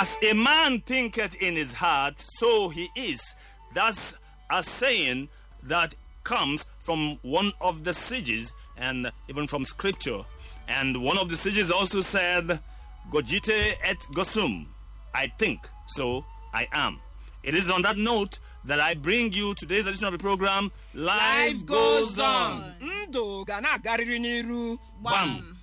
As a man thinketh in his heart, so he is. That's a saying that comes from one of the sages and even from scripture. And one of the sages also said, Gogite et gosum. I think, so I am. It is on that note that I bring you today's edition of the program, Life Goes On. ndụ ga na-agarịrị n'iru Bam.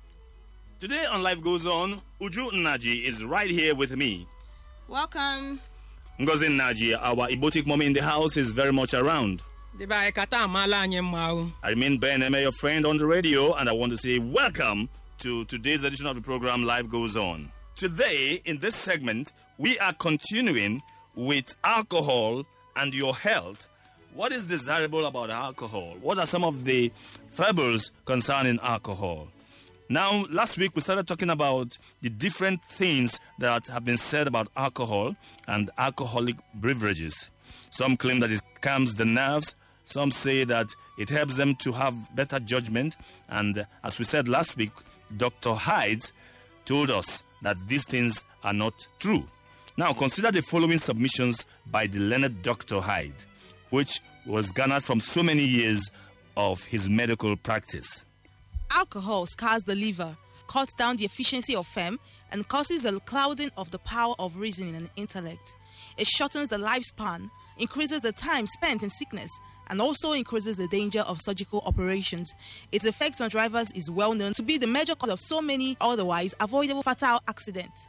Today on Life Goes On, Uju Naji is right here with me. Welcome. Ngozi Naji, our Ibotic mommy in the house, is very much around. debe anyị kata amaala anyị mma o I remain Ben Eme, your friend on the radio, and I want to say welcome to today's edition of the program Life Goes On. Today, in this segment, we are continuing with alcohol and your health. What is desirable about alcohol? What are some of the fables concerning alcohol? Now, last week we started talking about the different things that have been said about alcohol and alcoholic beverages. Some claim that it calms the nerves, some say that it helps them to have better judgment, and as we said last week, Dr. Hyde told us that these things are not true. Now, consider the following submissions by the learned Dr. Hyde, which was garnered from so many years of his medical practice. Alcohol scars the liver, cuts down the efficiency of fem, and causes a clouding of the power of reasoning and intellect. It shortens the lifespan, increases the time spent in sickness, and also increases the danger of surgical operations. Its effect on drivers is well known to be the major cause of so many otherwise avoidable fatal accidents.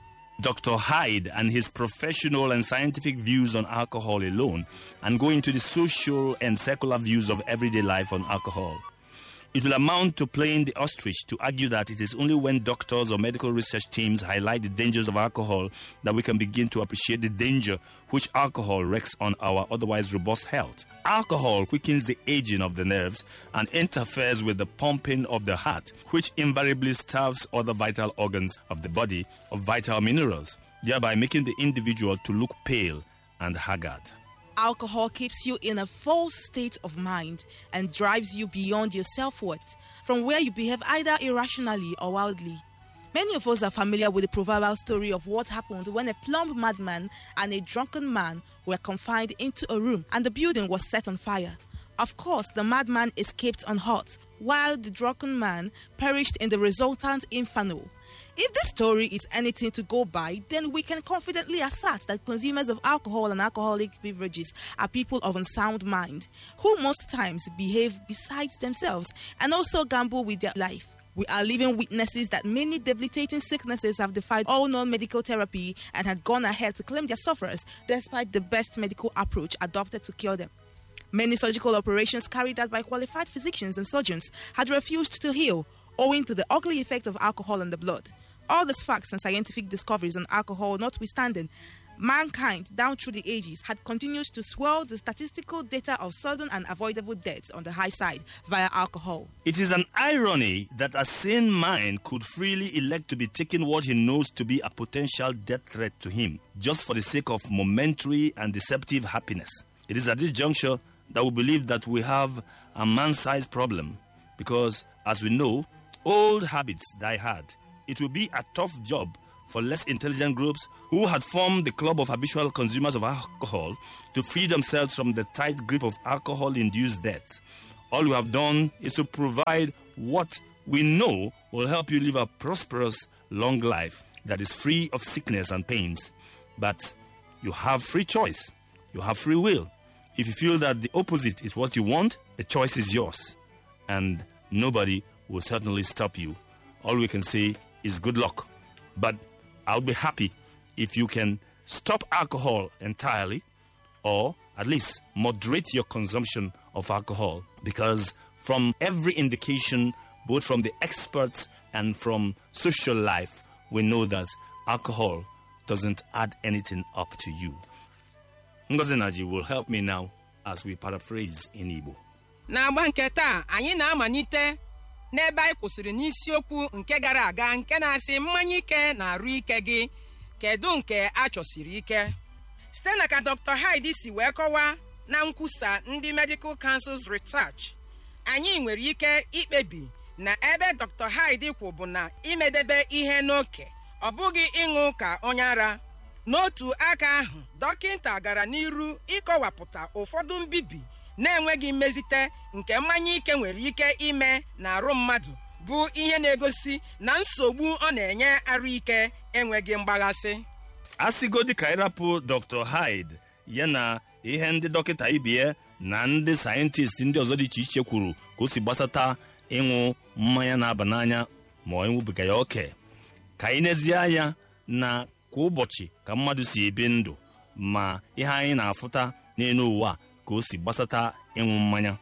Dr. Hyde and his professional and scientific views on alcohol alone, and go into the social and secular views of everyday life on alcohol. It will amount to playing the ostrich to argue that it is only when doctors or medical research teams highlight the dangers of alcohol that we can begin to appreciate the danger which alcohol wreaks on our otherwise robust health. Alcohol quickens the aging of the nerves and interferes with the pumping of the heart, which invariably starves other vital organs of the body of vital minerals, thereby making the individual to look pale and haggard. Alcohol keeps you in a false state of mind and drives you beyond your self worth, from where you behave either irrationally or wildly. Many of us are familiar with the proverbial story of what happened when a plumb madman and a drunken man were confined into a room and the building was set on fire. Of course, the madman escaped unhurt, while the drunken man perished in the resultant inferno. If this story is anything to go by, then we can confidently assert that consumers of alcohol and alcoholic beverages are people of unsound mind, who most times behave besides themselves and also gamble with their life. We are living witnesses that many debilitating sicknesses have defied all known medical therapy and had gone ahead to claim their sufferers despite the best medical approach adopted to cure them. Many surgical operations carried out by qualified physicians and surgeons had refused to heal owing to the ugly effect of alcohol in the blood. All these facts and scientific discoveries on alcohol notwithstanding, mankind down through the ages had continued to swell the statistical data of sudden and avoidable deaths on the high side via alcohol. It is an irony that a sane mind could freely elect to be taking what he knows to be a potential death threat to him, just for the sake of momentary and deceptive happiness. It is at this juncture that we believe that we have a man sized problem because, as we know, old habits die hard. It will be a tough job for less intelligent groups who had formed the club of habitual consumers of alcohol to free themselves from the tight grip of alcohol induced deaths. All you have done is to provide what we know will help you live a prosperous, long life that is free of sickness and pains. But you have free choice, you have free will. If you feel that the opposite is what you want, the choice is yours. And nobody will certainly stop you. All we can say is good luck. But I'll be happy if you can stop alcohol entirely or at least moderate your consumption of alcohol because from every indication both from the experts and from social life we know that alcohol doesn't add anything up to you Ngozi Naji will help me now as we paraphrase in Igbo n'agba nke taa anyị na-amalite n'ebe anyị kwụsịrị n'isiokwu nke gara aga nke na-asị mmanya ike na-arụ ike gị kedu nke a chọsiri ike site na ka dr hyde si wee kọwaa na nkwusa ndị medical council's research anyị nwere ike ikpebi na ebe dr hyde kwụ bụ na imedebe ihe n'oke ọ bụghị ịṅụ ka onye ara n'otu aka ahụ dọkịta gara n'iru ịkọwapụta ụfọdụ mbibi na-enweghị mmezite nke mmanya ike nwere ike ime n'arụ mmadụ bụ ihe na-egosi na nsogbu ọ na-enye arụ ike enweghị mgbaghasị asịgodi ka ịrapụ dr hyde ya na ihe ndị dọkịta ibie na ndị sayentist ndị ọzọ dị iche iche kwuru ka o si gbasata ịṅụ mmanya na-aba n'anya ma ọ ịṅụbiga ya oke ka anyị nezie anya na kwa ụbọchị ka mmadụ si ebi ndụ ma ihe anyị na-afụta n'elu ụwa ka o si gbasata ịṅụ mmanya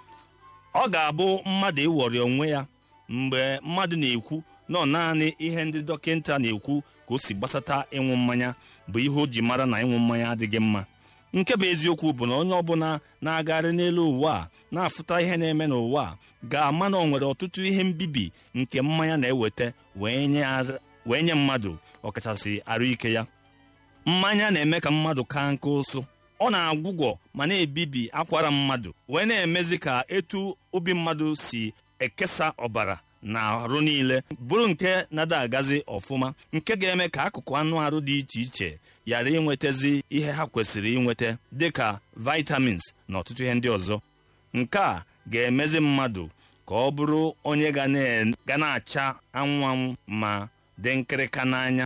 ọ ga-abụ mmadụ ịwọrị onwe ya mgbe mmadụ na-ekwu na ọ naanị ihe ndị dọkịta na-ekwu ka o si gbasata ịṅụ mmanya bụ ihe o ji mara na ịṅụ mmanya adịghị mma nke bụ eziokwu bụ na onye ọbụla na-agagharị n'elu ụwa a na-afụta ihe na-eme n'ụwa a ga-ama na ọ nwere ọtụtụ ihe mbibi nke mmanya na-eweta wee nye ar- wee nye mmadụ ọkachasị arụ ike ya mmanya na-eme ka mmadụ kaa nke ụsụ ọ na-agwụgwọ ma na-ebibi akwara mmadụ wee na-emezi ka etu obi mmadụ si ekesa ọbara na arụ niile bụrụ nke nada agazi ọfụma nke ga-eme ka akụkụ anụ arụ dị iche iche ghara inwetazi ihe ha kwesịrị inweta dịka vitamins na ọtụtụ ihe ndị ọzọ nke a ga-emezi mmadụ ka ọ bụrụ onye ga na- ga na-acha anwụ anwụ ma dị nkịrịka n'anya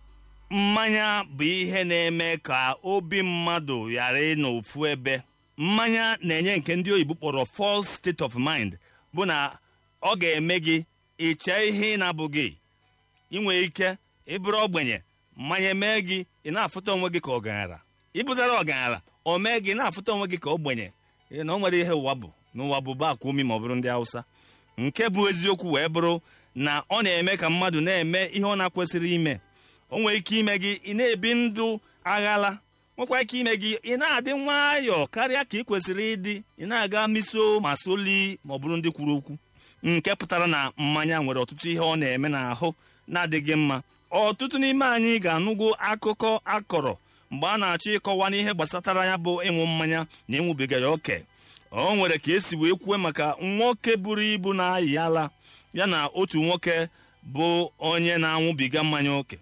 mmanya bụ ihe na-eme ka obi mmadụ ghara ịnọ ofu ebe mmanya na-enye nke ndị oyibo kpọrọ false state of mind bụ na ọ ga-eme gị iche ihe ị na-abụghị inwe ike ịbụrụ ogbenye mmanya mee gị ị na-afụta onwe gị ka ọgaranya ịbụzara ọgaranya o mee gị na-afụta onwe gị ka ogbenye ị na o nwere ihe ụwa bụ n'ụwa bụ bakwa umi ma ọ bụrụ ndị Hausa nke bụ eziokwu wee bụrụ na ọ na-eme ka mmadụ na-eme ihe ọ na-kwesịrị ime o nwere ike ime gị ị na-ebi ndụ aghala nwekwa ike ime gị ị na-adị nwayọọ karịa ka ị kwesịrị ịdị ị na-aga miso ma soli ma ọ bụrụ ndị kwuru okwu nke pụtara na mmanya nwere ọtụtụ ihe ọ na-eme n'ahụ na-adịghị mma ọtụtụ n'ime anyị ga-anụgo akụkọ akọrọ mgbe a na-achọ ịkọwa n'ihe gbasatara ya bụ ịṅụ mmanya na ịṅụbiga ya oke o nwere ka esi wee kwue maka nwoke buru ibu na-ayị ala ya na otu nwoke bụ onye na-aṅụbiga mmanya oke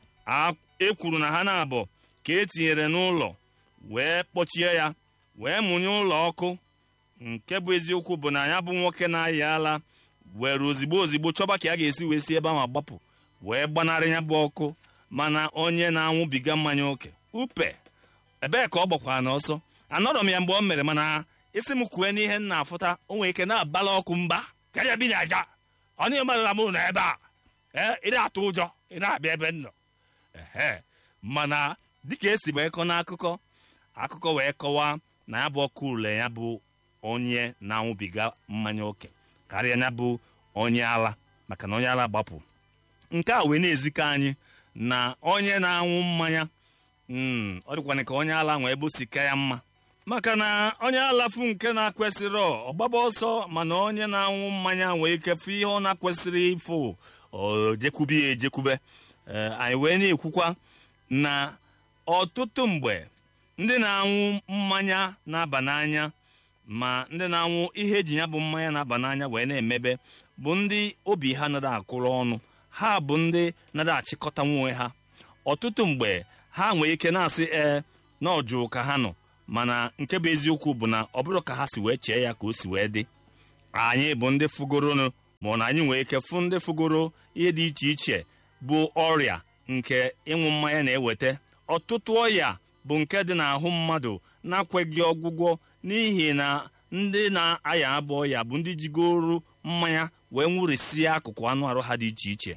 A- e kwuru na ha na-abụ ka e tinyere n'ụlọ wee kpọchie ya wee mụnye ụlọ ọkụ nke bụ eziokwu bụ na ya bụ nwoke na-ayị ala were ozigbo ozigbo chọba ka ya ga-esi wee si ebe ahụ agbapụ wee gbanarị ya bụ ọkụ mana onye na-aṅụbiga mmanya oke upe ebee ka ọ gbakwara n'ọsọ anọrọ m ya mgbe o mere mana isi m kwue n'ihe m na-afụta o nwere ike na-abala ọkụ mba karịa bi n'aja ọ na emerela m ụlọ ebe a ee ị na-atụ ụjọ ị na-abịa ebe m nọ ehe mana dịka esi wee kọ n'akụkọ akụkọ wee kọwaa na ya bụ ọkụ ule ya bụ onye na-aṅụbiga mmanya oke karịa ya bụ onye ala maka na onye ala gbapụ nke a wee na-ezikọ anyị na onye na-aṅụ mmanya mm, ọ dịkwana ka onye ala nwee bụsika ya mma maka na onye alafu nke na-akwesịrị ọgbaba ọsọ mana onye na-aṅụ mmanya nwee ike fụ ihe ọ na-akwesịrị ịfụ o jekwube ya ejekwube Ee, anyị wee na-ekwukwa na ọtụtụ mgbe ndị na-aṅụ mmanya na-aba n'anya ma ndị na-aṅụ ihe eji ya bụ mmanya na-aba n'anya wee na-emebe bụ ndị obi ha nada akwụrụ ọnụ ha bụ ndị nada achịkọta nwe ha ọtụtụ mgbe ha nwee ike na-asị ee na ọjụụ ka ha nọ mana nke bụ eziokwu bụ na ọ bụrụ ka ha si wee chee ya ka o si wee dị anyị bụ ndị fụgoronụ ma ọ na anyị nwee ike fụ ndị fụgoro ihe dị iche iche bụ ọrịa nke ịṅụ mmanya na-eweta ọtụtụ ọrịa bụ nke dị n'ahụ mmadụ na-akweghị ọgwụgwọ n'ihi na ndị na-aya abụ ọrịa bụ ndị jigoro mmanya wee nwụrịsịa akụkụ anụ arụ ha dị iche iche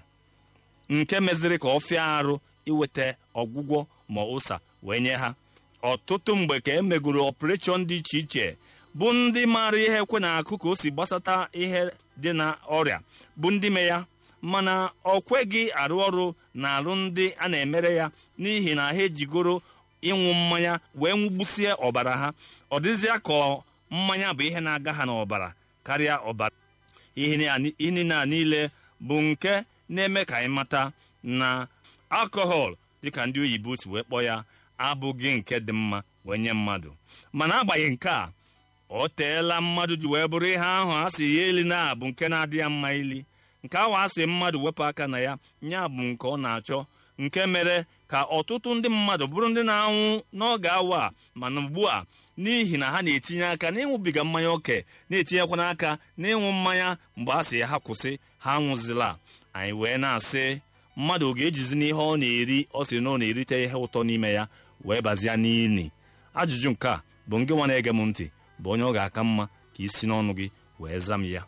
nke meziri ka ọ fịa arụ iweta ọgwụgwọ ma ụsa wee nye ha ọtụtụ mgbe ka e megoro ọpụreshọn dị iche iche bụ ndị maara ihe ekwe na-akụ ka o si gbasata ihe dị na ọrịa bụ ndị me ya mana ọ kweghị arụ ọrụ na arụ ndị a na-emere ya n'ihi na ha ejigoro ịṅụ mmanya wee nwụgbusie ọbara ha ọ dịzịa ka mmanya bụ ihe na-aga ha n'ọbara karịa ọbara ihe niile a niile bụ nke na-eme ka anyị mata na alkọhọl dịka ndị oyibo si wee kpọọ ya abụghị nke dị mma wee nye mmadụ mana agbanyeghị nke a o teela mmadụ ji wee bụrụ ihe ahụ a sị ya eli na bụ nke na-adị ya mma ili nke ahụ a sị mmadụ wepụ aka na ya nya bụ nke ọ na-achọ nke mere ka ọtụtụ ndị mmadụ bụrụ ndị na-anwụ n'oge awa a mana ugbu a n'ihi na ha na-etinye aka n'ịṅụbiga mmanya oke na-etinyekwana aka n'ịṅụ mmanya mgbe a sị ha kwụsị ha nwụzila anyị wee na-asị mmadụ ọ ga-ejizi n'ihe ọ na-eri ọ sị na ọ na-erite ihe ụtọ n'ime ya wee bazia n'ili ajụjụ nke a bụ ngị nwa na-ege m ntị bụ onye ọ ga-aka mma ka isi n'ọnụ gị wee zam ya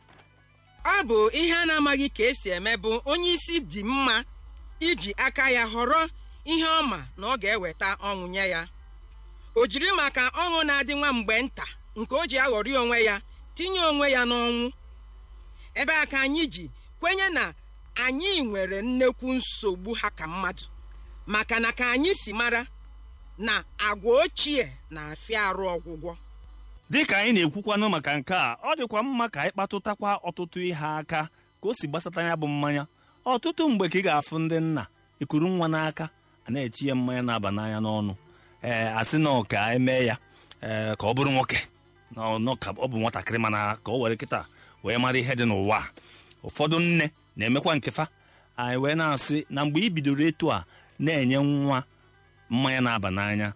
ọ bụ ihe a na-amaghị ka esi eme bụ onye isi dị mma iji aka ya họrọ ihe ọma na ọ ga-eweta ọṅụ nye ya o jiri maka ọṅụ na-adị nwa mgbe nta nke o ji aghọrị onwe ya tinye onwe ya n'ọnwụ ebe a ka anyị ji kwenye na anyị nwere nnekwu nsogbu ha ka mmadụ maka na ka anyị si mara na agwa ochie na-afịa arụ ọgwụgwọ dịka anyị na-ekwukwanụ maka nke a ọ dịkwa mma ka anyị kpatụtakwa ọtụtụ ihe aka ka o si gbasata ya bụ mmanya ọtụtụ mgbe ka ị ga-afụ ndị nna ikuru nwa n'aka a na-echi ya mmanya na-aba n'anya n'ọnụ ee asị na ka emee ya ee ka ọ bụrụ nwoke na ọ ka ọ bụ nwatakịrị mana ka o were kịta wee mara ihe dị n'ụwa ụfọdụ nne na-emekwa nkefa anyị wee na-asị na mgbe ị bidoro etu a na-enye nwa mmanya na-aba n'anya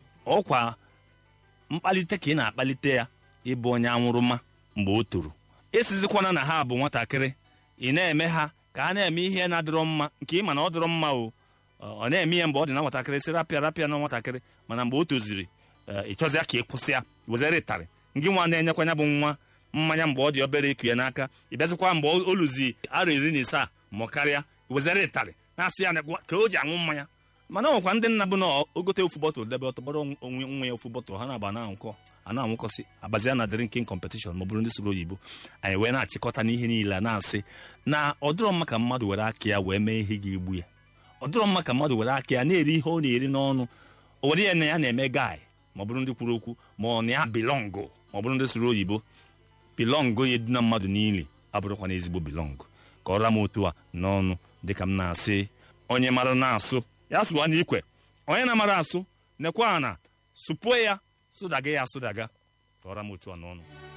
ọkwa mkpalite ka ị na-akpalite ya ịbụ onye anwụrụma mgbe o toro esizikwana na ha bụ nwatakịrị ị na-eme ha ka ha na-eme ihe na-adịrọ mma nke ị ma na ọ dịrọ mma o ọ na-eme ihe mgbe ọ dị na nwatakịrị sị rapịa rapịa na nwatakịrị mana mgbe o toziri ị chọzịa ka ị kwụsị ya wezere ịtarị ngị nwa na-enyekwa ya bụ nwa mmanya mgbe ọ dị obere ịkụ ya n'aka ị bịazikwa mgbe o luzi arọ iri na ise ma karịa wezere ịtarị na-asị ya ka o ji aṅụ mmanya mana ọ nwekwa ndị nna bụ na ogote ofu bọtụl debe ọtọgbọrọ onwe nwa ya ofu bọtụl ha na-aba na-anwụkọ a na-anwụkọsị abazia na drinking competition ma ọ bụrụ ndị soro oyibo anyị wee na-achịkọta n'ihe niile na-asị na ọ dịrọ mma ka mmadụ were aka ya wee mee ihe ga-egbu ya ọ dịrọ mma ka mmadụ were aka ya na-eri ihe ọ na-eri n'ọnụ o were ya na ya na-eme gaị ma ọ bụrụ ndị kwuru okwu ma ọ na ya bilọngụ ma ọ bụrụ ndị soro oyibo bilọngụ ya eduna mmadụ niile abụrụkwa na ezigbo bilọngụ ka ọ ra m otu a n'ọnụ dịka m na-asị onye mara na-asụ ya sụwa n'ikwe onye na-amara asụ nekwa ana sụpuo ya sụdaga ya asụdaga ka ọ ra m otu a n'ọnụ